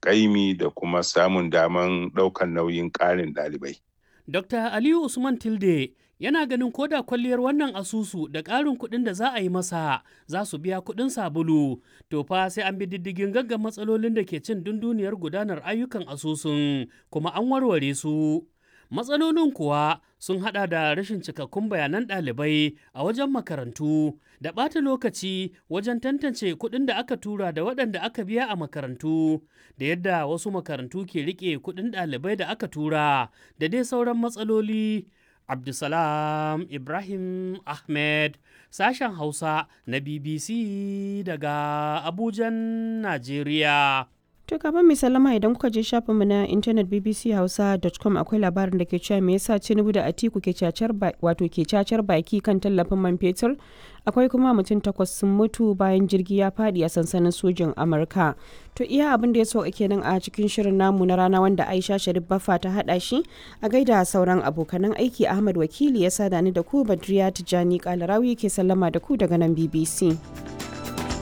ƙaimi da kuma samun daman ɗaukan nauyin ƙarin ɗalibai. Dr. Aliyu Usman Tilde yana ganin koda kwalliyar wannan asusu da ƙarin kuɗin da za a yi masa za su biya kuɗin sabulu to fa sai an bi diddigin gaggan matsalolin da ke cin dunduniyar gudanar ayyukan asusun kuma an warware su matsalolin kuwa sun hada da rashin cikakkun bayanan ɗalibai a wajen makarantu da ɓata lokaci wajen tantance kuɗin da aka tura da waɗanda aka biya a makarantu da yadda wasu makarantu ke riƙe kuɗin ɗalibai da aka tura da dai sauran matsaloli Abdulsalam Ibrahim Ahmed sashen Hausa na BBC daga Abujan, Najeriya. To kafin mai salama idan kuka je shafinmu na intanet bbchausa.com akwai labarin da ke cewa me yasa Tinubu da Atiku ke cacar wato ke cacar baki kan tallafin man fetur akwai kuma mutum takwas sun mutu bayan jirgi ya fadi a sansanin sojin Amurka. To iya abin da ya sauka kenan a cikin shirin namu na rana wanda Aisha Sharif Baffa ta hada shi a gaida sauran abokanan aiki Ahmad Wakili ya sada ni da ku Badriya Tijani Kalarawi ke sallama da ku daga nan BBC.